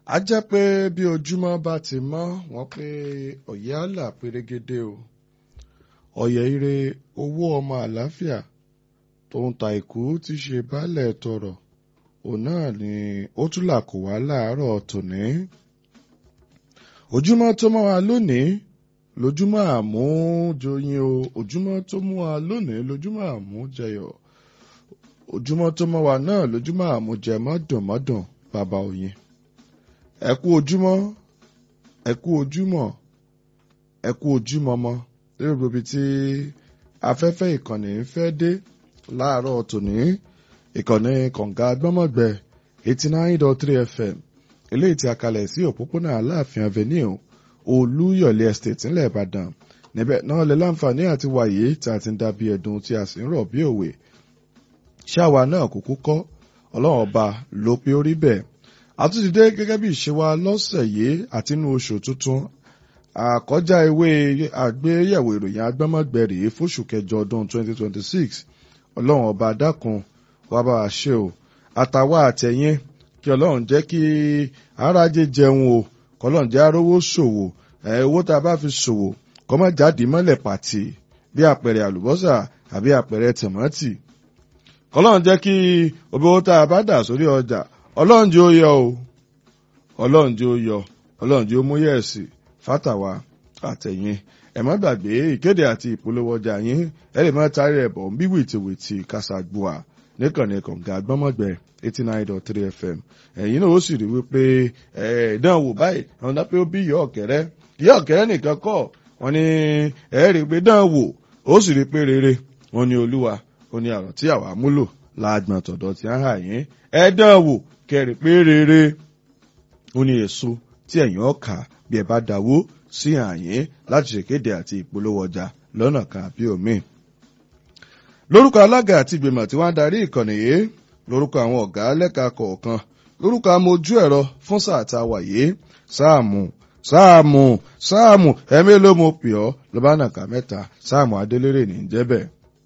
a jẹ́ pé bí ojúmọ́ bá ti mọ́ wọ́n pé ọ̀yẹ́ àlà pérégedé o ọ̀yẹ́ ire owó ọmọ àlàáfíà tòun ta ìkú ti ṣe baálẹ̀ tọrọ òun náà ni ó tún là kó wá láàárọ̀ tòní ojúmọ́ tó mọ́ wa lónìí lójúmọ́ àmújoyin o ojúmọ́ tó mú wa lónìí lójúmọ́ àmújẹyọ̀ ojúmọ́ tó mọ́ wa náà lójúmọ́ àmújẹ mọ́dùnmọ́dùn bàbá òyìn ẹ kú ojúmọ́ ẹ kú ojúmọ́ ẹ kú ojúmọmọ lórí gbogbo tí afẹ́fẹ́ ìkànnì ń fẹ́ dé láàárọ̀ tòní ìkànnì kọ̀ǹga gbọ́mọ̀gbẹ eighty nine dot three fm eléyìí tí a kalẹ̀ sí òpópónà aláàfin avenue olúyọ̀lé estate ńlẹ̀ ìbàdàn níbẹ̀ náà lè láǹfààní àti wàyé tí a ti ń dàbí ẹ̀dùn tí a sì ń rọ̀ bí òwe ṣáwa náà kúkú kọ́ ọlọ́run ọba ló pé ó rí bẹ́ẹ̀ àtúntìdé gẹ́gẹ́ bí ìṣe wa lọ́sẹ̀ yìí àti inú oṣù tuntun àkọjá ewé àgbéyẹ̀wò ìròyìn agbẹ́mọ̀gbẹ́ rèé fóṣù kẹjọ ọdún 2026 ọlọ́run ọba dákun wàá bá wa ṣe o àtàwa àtẹ̀yìn kí ọlọ́run jẹ́ kí arájé jẹun o kọlọ́run jẹ́ arówó ṣòwò ẹ̀ owó tá a bá fi ṣòwò kọ́ má jáde mọ́lẹ̀ pàtì bí àpẹẹrẹ àlùbọ́sà àbí àpẹẹrẹ tòmátì kọlọ́run jẹ́ kí owó tá a bá dà sórí ọjà ọlọ́run jẹ́ ó yọ o ọlọ́run jẹ́ ó yọ ọlọ́run jẹ́ ó mú yẹ̀sì fátàwá àtẹ̀yìn ẹ má gbàgbé ìkéde àti ìpolówó ọjà yín ẹ lè má tarí ẹ̀ bọ̀ ń bí wìtìwìtì kásàgbùà níkànnì kọ̀ǹga gbọ́mọ̀gbẹ́ eighty nine dot three fm ẹ̀yin náà ó sì rí wípé ìdánwò báyìí àwọn dápẹ́ ó bí ìyá ọ̀kẹ́rẹ́ ìyá ọ̀kẹ́rẹ́ nìkan kọ́ wọn ni ẹ̀ rí pé dánwò ó sì rí pé rere wọn ni olúwa ó ní àrùn tí àwa múlò láàgbọ̀n tọ̀dọ̀ tí a ń hà yín ẹ dánwò kẹrì pé rere ó ní èso tí ẹ̀yin ọ̀kà bí ẹ bá dáwó sí àyín láti ṣèkéde àti ìpolówó ọjà lọ́nà kan àbí òmíì lórúkọ alága àti ìgbìmọ̀ tí wọ́n ń darí ìkànnì yìí lórúkọ àwọn ọ̀gá lẹ́ka kọ̀ọ̀kan lórúkọ amójú ẹ̀rọ fún sáà tá a wà yìí sáàmù sáàmù sáàmù ẹ̀mí ló mo pè ọ́ ló bá nàka mẹ́ta sáàmù adélérè ní jẹ́bẹ̀.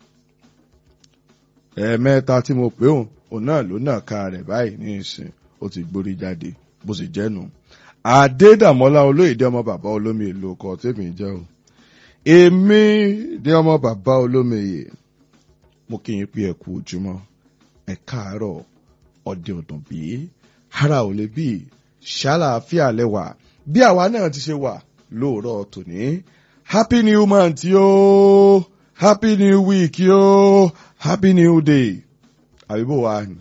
ẹ̀ẹ̀mẹ́ta tí mo pè òun òun náà ló nàka rẹ̀ báyìí ní ìsìn ó ti gbórí jáde bó sì jẹ́nu. àdédàmọ́lá olóyèdè ọmọ bàbá olómi èlò ọkọ̀ tèmi jẹ́ o. èmi dé ọmọ bàbá olómi èyè mo kí yín pé ẹ kú ojúmọ́ ẹ káàárọ̀ ọdẹ ọdún bí ara ò lè bí ṣàlàáfíà lẹwà bí àwa náà ti ṣe wà lóòrọ̀ tòní happy new month yóò happy new week yóò happy new day àbíbò wa ni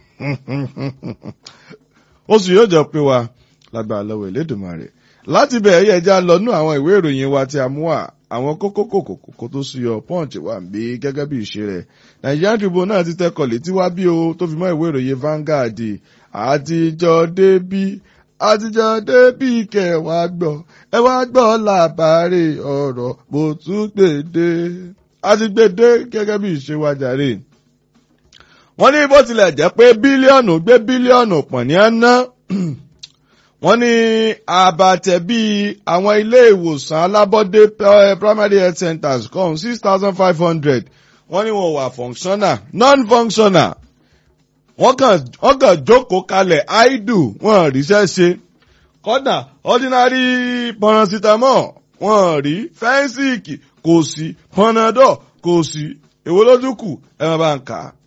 oṣù yóò jọ pé wa lágbára lọ́wọ́ Elédùmarè láti bẹ̀rẹ̀ yẹ já lọ́nú àwọn ìwé ìròyìn wa tí a mú wá àwọn kókó kòkòkò tó súyọ punch wà bí gẹ́gẹ́ bí ìṣe rẹ̀ Nigerian Tribune náà ti tẹkọ̀ létí wá bí o tó fi mọ́ ìwé ìròyìn Vanguard àtijọ́ débí àtijọ́ débí kẹwàá gbọ́ ẹ wá gbọ́ làbárè ọ̀rọ̀ bó tún gbèdé àti gbèdé gẹ́gẹ́ bí ìṣe wa jàre. wọ́n ní bó tilẹ̀ jẹ́ pé bílíọ̀nù gbé bílíọ̀nù pọ̀ ní àná wọ́n ní àbàtẹ̀ bíi àwọn ilé ìwòsàn alábọ́dé primary health centers kan six thousand five hundred wọ́n ní wọ́n wà functional non-functional wọ́n kàn wọ́n kàn jókòó kalẹ̀ idle wọ́n ríṣẹ́ ṣe kọ́dà ordinary paracetamol wọ́n rí fẹ́ńsìkì kò sí panadol kò sí èwo lójú kù ẹ máa bá ń kà á.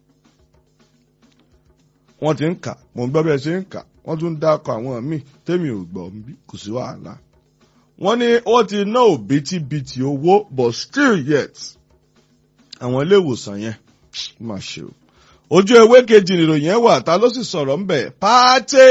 wọ́n ti ń kà mò ń gbọ́ bí ẹ ṣe ń kà wọ́n tún dákọ̀ àwọn míì tẹ́mi ò gbọ́ bí kò sí wàhálà. wọ́n ní ó ti ná òbítíbitì owó but still yet àwọn ilé ìwòsàn yẹn má ṣe o. ojú ewé kejì nìròyìn yẹn wà ta ló sì sọ̀rọ̀ ń bẹ̀ pàtẹ́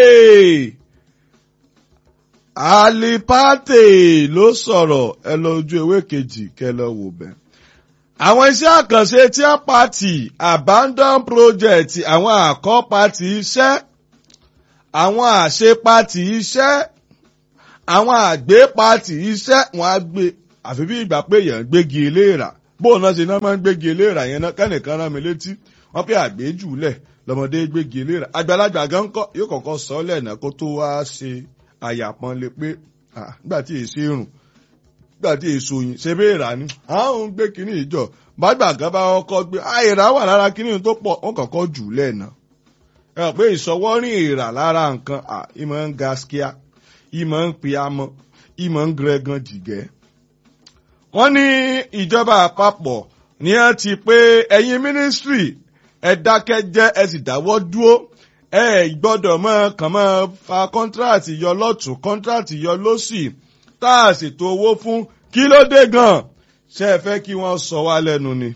alipate ló sọ̀rọ̀ ẹ lọ ojú ewé kejì kẹ lọ wò bẹ́ẹ̀ àwọn iṣẹ́ àkànṣe tí a pàtì abandon project àwọn àkọ́pàtì iṣẹ́ àwọn àṣepatì iṣẹ́ àwọn àgbépatì iṣẹ́ wọn á gbé àfi bí ìgbà pé èèyàn gbégi eléèrà bóun náà ṣe náà máa ń gbégi eléèrà yẹn náà kẹ́nìkan rán mi létí wọ́n pé àgbéjùlẹ̀ lọ́mọdé gbégi eléèrà àgbàlagbà gan kọ́ yóò kọ́kọ́ sọ ọ́ lẹ́nà kó tó wá ṣe àyàpọ́nlé pé nígbà tí èsì rùn nígbà tí èso yìí ṣe bẹ́ẹ̀ rà ní àwọn ń gbé kínní ìjọ bàgbà gan bá kọ́kọ́ gbé àìrà wà lára kínní tó pọ̀ wọ́n kọ́kọ́ jù lẹ́ẹ̀nà ẹ rò pé ìsọwọ́rìn èèrà lára nǹkan ìmọ̀ ń gaskia ìmọ̀ ń pe amọ̀ ìmọ̀ ń grẹ́gan jìgẹ́. wọ́n ní ìjọba àpapọ̀ ní ẹ ti pé ẹ̀yin mínísírì ẹ dákẹ́ jẹ́ ẹ sì dáwọ́ dúró ẹ gbọ́dọ̀ mọ́ kàn mọ́ fa kọ́ńtíráàtì yọ lọ́tún kọ́ńtíráàtì yọ lọ́sì tá a ṣètò owó fún kí ló dé gan-an ṣé ẹ fẹ́ kí wọ́n sọ wá lẹ́nu ni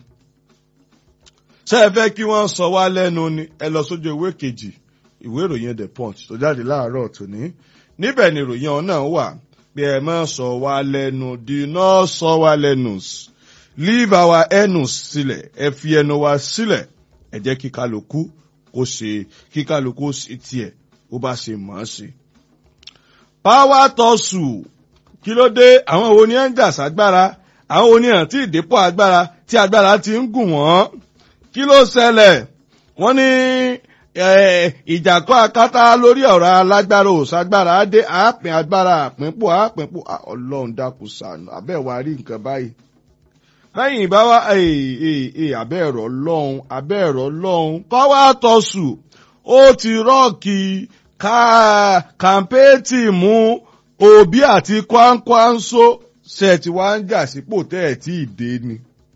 ṣé ẹ fẹ́ kí wọ́n sọ wá lẹ́nu ni ẹ lọ sójú ìwé kejì ìwé ìròyìn the punch tó jáde láàárọ̀ tòní níbẹ̀ ni ìròyìn ọ̀hún náà wà bí ẹ má sọ wá lẹ́nu do not sọ wá lẹ́nu leave our enus sílẹ̀ ẹ fi ẹnu wa sílẹ̀ ẹ jẹ́ kí kálukú kó ṣe kí kálukú ṣe tiẹ̀ ó bá ṣe mọ̀ ọ́ sí. power tọ́sù kí ló dé àwọn wo ni ẹ ń jà ságbára àwọn wo ni ẹ̀ tí ìdépò agbára tí agbára ti ń gùn wọ́n kí ló ṣẹlẹ̀ wọ́n ní ìjàkọ́ akátá lórí ọ̀rọ̀ alágbára òṣàgbára dé àápín agbára àpínpò àpínpò ọlọ́run dákun ṣàánú abẹ́wà rí nǹkan báyìí. lẹ́yìn ìbáwá abẹ́ ẹ̀rọ lọ́hùn abẹ́ ẹ̀rọ lọ́hùn kọ́wá tọ̀sù ó ti rọ́ọ̀kì kàmpéètì mú òbí àti kwankwanso ṣe ti wá ń jà sípò tẹ́ ẹ̀ tí ì dé ni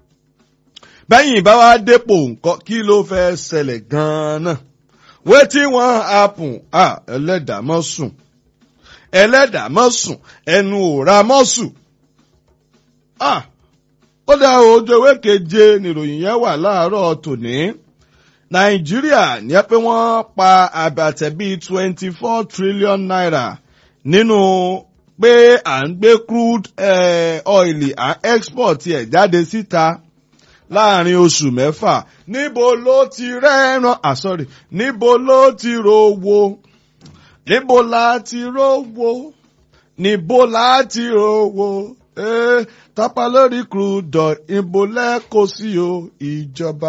bẹ́yìn bá wá dépò nǹkan kí ló fẹ́ ṣẹlẹ̀ gan-an wetin wan happen ah ẹlẹ́dàá mọ́ sùn ẹlẹ́dàá mọ́ sùn ẹnu òra mọ́ sùn ah ó dá ojú ewé keje nìròyìn yẹn wà láàárọ̀ tòní nàìjíríà ní ẹ pé wọ́n pa àbàtẹ̀ bíi twenty four trillion naira nínú pé à ń gbé crude eh, oil à ń export ẹ̀ jáde síta. Si láàrin oṣù mẹ́fà níbo ló ti rẹ́ràn àsọ̀rì níbo ló ti rówó níbo la ti rówó níbo la ti rówó ee tápá lórí crude ìbò lẹ́kọ̀ọ́ sí o ìjọba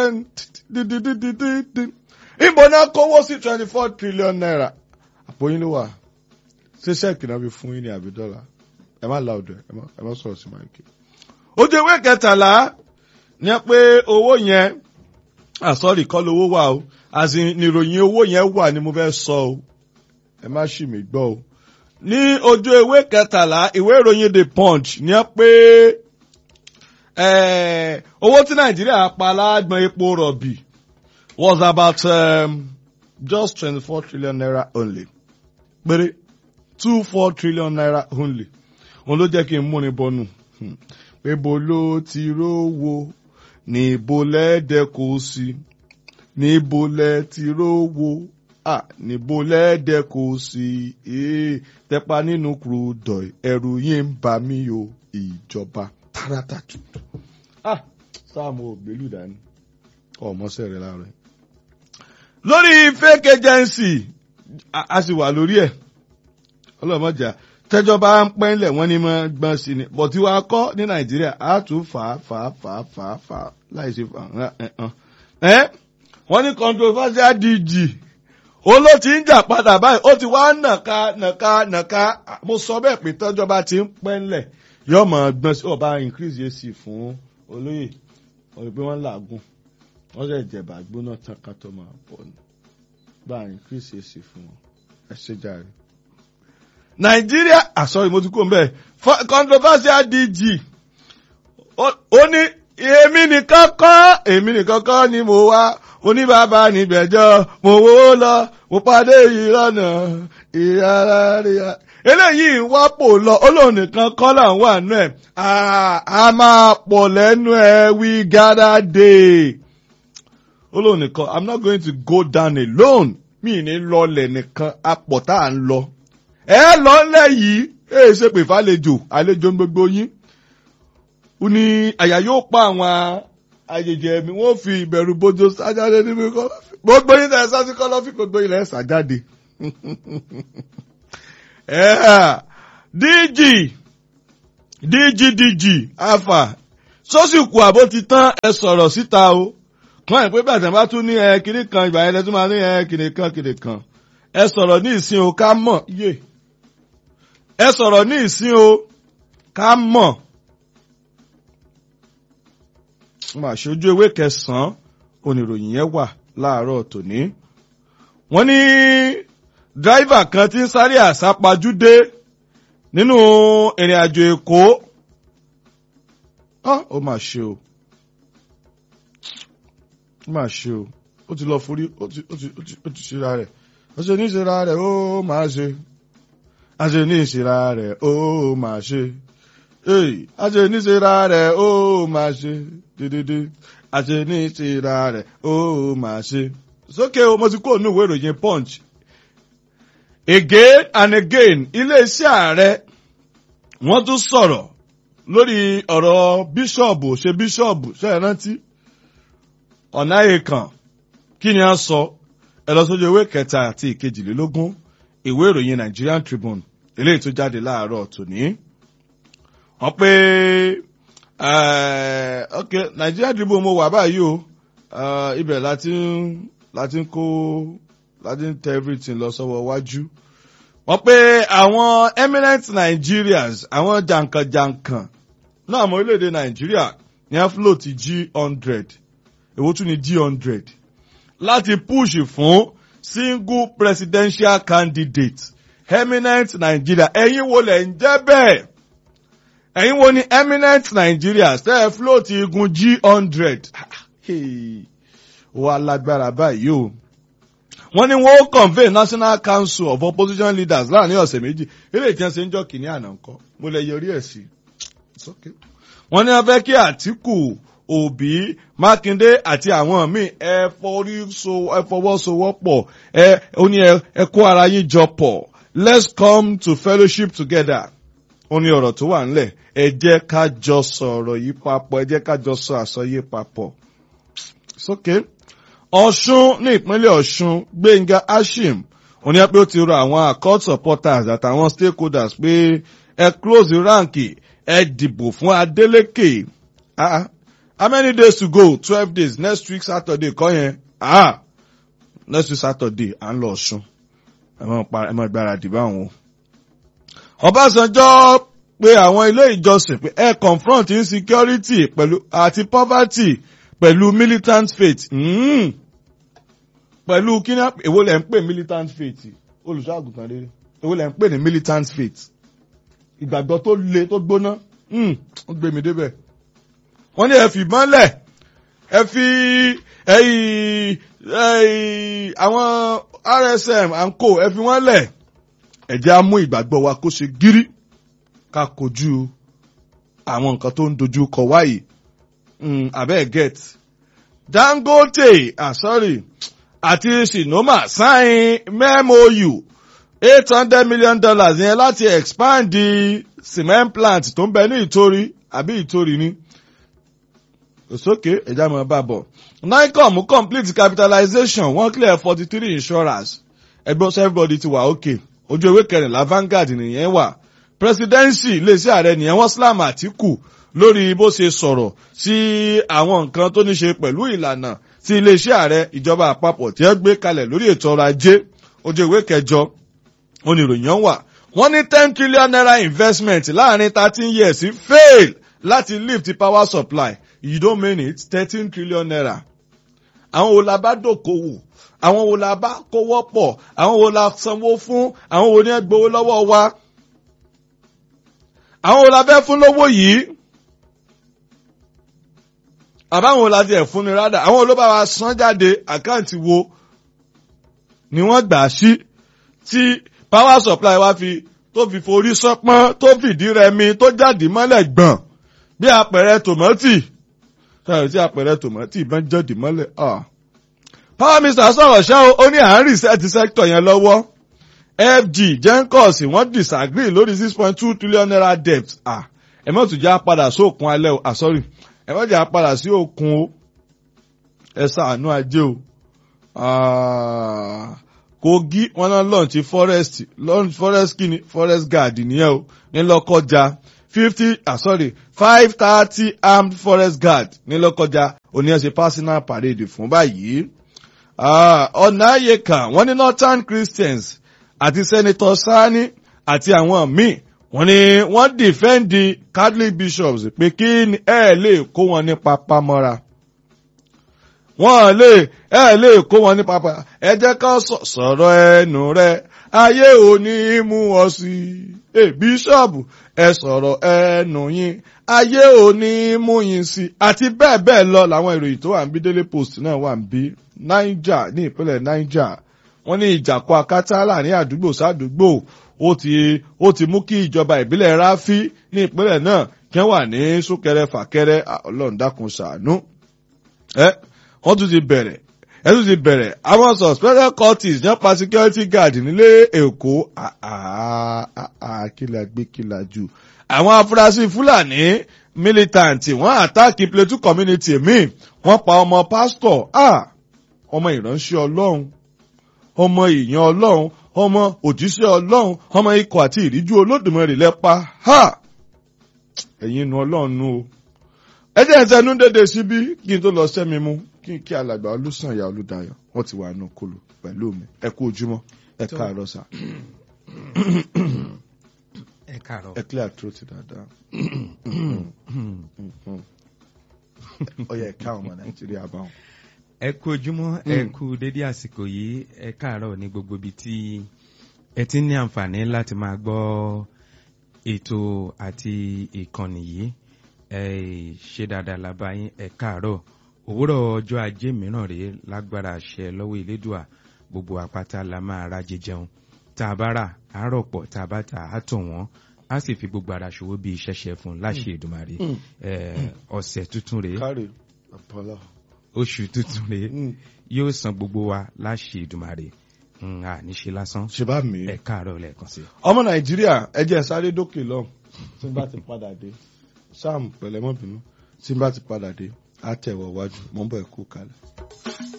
ìbò náà kówó sí twenty four trillion naira àpò yín ló wà ṣé ṣẹ́ẹ̀kì náà fi fún yín ní àbí dọ́là ẹ má la ọ̀dọ̀ ẹ má sọ̀rọ̀ sí máìkì. ojú ewé kẹtàlá ní pé owó yẹn àsọ̀rì kọ́ lówó wà o àti níròyìn owó yẹn wà ni mo fẹ́ sọ o ẹ má ṣì mí gbọ́ o. ní ojú ewé kẹtàlá ìwé ìròyìn the punch ní pé owó tí nàìjíríà pa lágbọn epo rọ̀bì was about um, just twenty four trillion naira only péré two four trillion naira only òun ló jẹ́ kí n múni bọ́nu pé bo ló ti rówó níbo lẹ́ẹ̀dẹ́ kò sí níbo lẹ́ ti rówó à níbo lẹ́ẹ̀dẹ́ kò sí ee tẹpa nínú kúrúdọ̀ ẹ̀rù yín ń bà mí o ìjọba tààràtà tutù. ah sáàmù ògbélú dání ọmọọṣẹ rẹ láàárọ̀ lórí fake agency a sì wà lórí ẹ̀ ọlọ́mọjà tẹjọba ń pẹ́ńlẹ̀ wọ́n ní máa gbọ́n sí ni bọ̀ tí wàá kọ́ ní nàìjíríà á tún fà á fà á fà á fà á fà á láì ṣe fà á ẹ́ wọ́n ní controversial DG ó ló ti ń jà padà báyìí ó ti wá nàka nàka nàka mo sọ bẹ́ẹ̀ pé tẹjọba ti ń pẹ́ńlẹ̀ yóò máa gbọ́n sí ọba increase yé sí fún olóyè wọ́n rí pé wọ́n làágùn wọ́n sì jẹ̀bà gbóná tán ká tó máa pọ̀ ní bá increase yé sí fún wọn ẹ ṣe jàre nàìjíríà àsọyìn mo ti kó mbẹ controversial dg ó ní èmi nìkan kọ́ èmi nìkan kọ́ ni mo wá oníbàbà nígbẹ̀jọ́ mo wó lọ mo pàdé ìrọ̀nà ìyára ríra eléyìí wá pò lọ olóhùn nìkan kọ́ là ń wà nù ẹ̀ a máa pọ̀ lẹ́nu ẹ̀ we gather day olóhùn nìkan i'm not going to go down alone mi ní lọlẹ̀ nìkan apọ̀ tá à ń lọ ẹ lọ ńlẹ̀ yìí ẹ ṣe pè fàlejò àlejò gbogbo yín ó ní àyà yóò pa àwọn àjèjì ẹ̀mí wọ́n fi ìbẹ̀rù bójú sájáde níbi kọlọ́fì gbogbo yín tẹ̀ sọ́sí kọlọ́fì gbogbo yín lẹ̀ sàjáde. dg dg dg afa sọ́sìkù àbó ti tán ẹ sọ̀rọ̀ síta o kàn ẹ̀ pé bàtà bá tún ní ẹ kiri kan ìgbà yẹn lẹ́tún máa ní ẹ kiri kan kiri kan ẹ sọ̀rọ̀ ní ìsìn o ká mọ̀ yé ẹ sọ̀rọ̀ ní ìsìn o ká mọ̀ mà ṣojú ewé kẹsàn-án oníròyìn yẹn wà láàárọ̀ tòní wọ́n ní dráìvà kan ti ń sáré àsápajúdé nínú ìrìn àjò èkó ó mà ṣe o ó mà ṣe o ó ti lọ forí ó ti ó ti ó ti ó ti ṣera rẹ̀ ó ṣe ní ìṣera rẹ̀ ó máa ṣe a ṣe ní ìṣera rẹ̀ ó máa ṣe a ṣe ní ìṣera rẹ̀ ó máa ṣe dédédé a ṣe ní ìṣera rẹ̀ ó máa ṣe. sókè o mo ti kó ònú ìwé ìròyìn punch again and again iléeṣẹ́ ààrẹ wọ́n tún sọ̀rọ̀ lórí ọ̀rọ̀ bíṣọ̀bù ṣe bíṣọ̀bù ṣe é rántí ọ̀nà èèkàn kí ni a sọ ẹ lọ sójú ìwé kẹta àti ìkejìlélógún ìwé ìròyìn Nigerian Tribune eléyìí tó jáde láàárọ̀ tòní. wọ́n pé ok Nigerian Tribune mo wà báyìí o ibẹ̀ láti ń láti ń kó láti ń tẹ everything lọ sọ́wọ́ wájú. wọ́n pé àwọn eminent Nigerians àwọn jàǹkànjàǹkàn náà àmọ́ orílẹ̀-èdè Nàìjíríà ní á float G hundred èwo tún ni G hundred láti push fún single presidential candidate eminent Nigeria ẹ̀yin wo lẹ̀ ń jẹ́ bẹ́ẹ̀ ẹ̀yin wo ni eminent Nigeria ṣe é float igun G hundred wà lágbára báyìí o wọ́n ní wọ́n ó convene National Council of Opposition Leaders láàrin ọ̀sẹ̀ méjì eré ìjẹun ṣe ń jọ kìíní àná ńkọ́ mo lè yọrí ẹ̀ sí wọ́n ní wọ́n fẹ́ kí Àtíkù Òbí Mákindé àti àwọn míì ẹ fọwọ́sowọ́pọ̀ ẹ ó ní ẹ kó ara yín jọ pọ̀ let's come to fellowship together ó ní ọ̀rọ̀ tó wà ńlẹ̀ ẹ jẹ́ ká jọ sọ̀rọ̀ yìí papọ̀ ẹ jẹ́ ká jọ sọ àsọyé papọ̀ sókè Ọ̀ṣun ní ìpínlẹ̀ Ọ̀ṣun Gbénga Ashim ó ní pé ó ti rọ àwọn accord supporters àtàwọn stakeholders pé ẹ close rank ẹ dìbò fún Adeleke ah how many days to go twelve days next week Saturday kọ́ yẹn ah next week Saturday à ń lọ Ọ̀ṣun ẹ mọ̀ gbáradì báwọn o. Ọbásanjọ́ pé àwọn ilé ìjọsìn pé ẹ confront insecurity pẹ̀lú àti poverty pẹ̀lú militant faith mm. pẹ̀lú kí ni èwo lẹ̀ ń pè militant faith olùṣọ́àgùntàn rere èwo lẹ̀ ń pè ní militant faith ìgbàgbọ́ tó le tó gbóná ó gbé mi débẹ̀ wọ́n ní ẹ fi mọ́lẹ̀ ẹ fi àwọn RSM and co ẹ fi wọ́n lẹ̀ ẹ jẹ́ á mú ìgbàgbọ́ wa kó ṣe gírí ká kojú àwọn nǹkan tó ń dojú kọ wáyìí abẹ́ get Dangote ah sorry àti Sinoma sign MOU eight hundred million dollars yẹn láti expand the cement plant tó ń bẹ ní Ìtorí àbí Ìtorí ni òsókè ẹja mọ bá bọ nicom complete capitalization wọ́n clear forty three insurance ẹgbẹ́ sọ everybody ti wà okay ojú ewé kẹrìnlá Vanguard nìyẹn wà presidency iléeṣẹ́ ààrẹ nìyẹn wọ́n slam Àtíkù lórí bó ṣe sọ̀rọ̀ sí àwọn nǹkan tó ní ṣe pẹ̀lú ìlànà tí iléeṣẹ́ ààrẹ ìjọba àpapọ̀ tí wọ́n gbé kalẹ̀ lórí ètò ọrọ̀ ajé ojú ìwé kẹjọ oníròyìn wà wọ́n ní ten trillion naira investment láàrin thirteen years fail láti lift power supply you don't mean it thirteen trillion naira àwọn wo la bá dòkòwò àwọn wo la bá kówó pọ̀ àwọn wo la sanwó fún àwọn wo ni ẹ gbowó lọ́wọ́ wa àwọn wo la fẹ́ fún lówó yìí àbáwọn wo la ti ẹ̀ fún ni rádà àwọn wo ló bá wa san jáde àkáǹtì wo ni wọ́n gbà sí tí power supply wa fi tó fi forí sánpọ́n tó fìdí rẹmi tó jáde mọ́lẹ̀ gbọ̀n bí àpẹẹrẹ tòmátì sọ̀rọ̀ tí àpẹẹrẹ tòmátì bá ń jáde mọ́lẹ̀ power minister sọ̀rọ̀ ṣá ó ní à ń rìsẹ́ẹ̀tì sector yẹn lọ́wọ́ FG Gencos wọ́n disagree lórí six point two trillion naira debt ẹ mọ̀ tún já padà sókun alẹ́ o sorry ẹ mọ̀ jà padà sí òkun o ẹ ṣàánú ajé o Kogi wọn náà launch forest launch forest kini forest guard nìyẹn o ní Lọ́kọ́jà fifty ah sorry five thirty armed forest guard ní Lọ́kọ́jà oníyẹn ṣe personal parade fún báyìí ọ̀nàyẹ̀kà wọ́n ní northern christians àti senator sani àti àwọn míì wọ́n ní wọ́n dìfẹ́ǹdì catholic bishops pé kí ẹ lè kó wọn ní papamọ́ra. wọ́n lè ẹ lè kó wọn ní pápá ẹ jẹ́ ká sọ̀rọ̀ ẹnu rẹ ayé ò ní mú ọ sí i bíṣọ̀bù ẹ sọ̀rọ̀ ẹnu yín ayé ò ní mú yín sí i àti bẹ́ẹ̀ bẹ́ẹ̀ lọ làwọn ìròyìn tó wà ń bí Daily Post náà wà ń bí Niger ní ìpínlẹ̀ Niger wọ́n ní ìjàpọ̀ akátá láàrin àdúgbò sádùúgbò ó ti ó ti mú kí ìjọba ìbílẹ̀ ráfí ní ìpínlẹ̀ náà kí wọ́n wà ní súnkẹrẹ fàkẹrẹ ọlọ́run dákun ṣàánú. ẹ wọ́n tún ti bẹ̀rẹ̀ ẹ tún ti bẹ̀rẹ̀ àwọn suspended cultists nípa security guard nílé Èkó kíla gbé kíla jù. àwọn afurasí Fúlàní militant wọ́n àtàkì Plateau community míì wọ́n pa ọmọ pásítọ̀ ọmọ ìránṣẹ́ ọlọ́run ọmọ ìyàn ọlọ́run ọmọ òjíṣẹ́ ọlọ́run ọmọ ikọ̀ àti ìríjú olódùmarè lẹ́pa ha ẹ̀yin inú ọlọ́run nu o. ẹ jẹ́ ẹ̀sẹ̀ nú dédé síbí kí n tó lọ sẹ́mi mú kí n kí alàgbà olùsànyà olùdayọ̀ wọ́n ti wà nù kolo pẹ̀lú mi ẹ kú ojúmọ́ ẹ káàárọ̀ sà. ẹ káàárọ̀. ẹ clear throat dáadáa. ó yẹ ká ọmọ nàìjíríà báwọn ẹ kú ojúmọ́ ẹ kú dédé àsìkò yìí ẹ káàárọ̀ ní gbogbo ibi tí ẹ ti ní àǹfààní láti máa gbọ́ ètò àti ìkànnì yìí ẹ ṣe dáadáa lábá yín ẹ káàárọ̀ òwúrọ̀ ọjọ́ ajé mìíràn rèé lágbára àṣẹ lọ́wọ́ ìlédùà gbogbo àpáta la máa rájẹ jẹun tá a bá rà á rọ̀pọ̀ tá a bá tà á tọ̀ wọ́n á sì fi gbogbo ara ṣòwò bí iṣẹ́ ṣe fún un láṣẹ Èdùmàrè ọ̀sẹ̀ tuntun rèé káre àpọlọ oṣù tuntun rèé yóò san gbogbo wa láṣẹ Èdùmàrè a níṣe lásán ṣe bá mi. ẹ káàárọ̀ lẹ́ẹ̀kan sí. ọmọ nàìjíríà ẹ jẹ́ sáré dókè lọ tí n bá ti padà dé sam pẹ̀lẹ́ mọ́ bínú tí n bá ti padà dé á tẹ̀wọ̀ wájú mọ́ bọ̀ ẹ̀ kú kalẹ̀.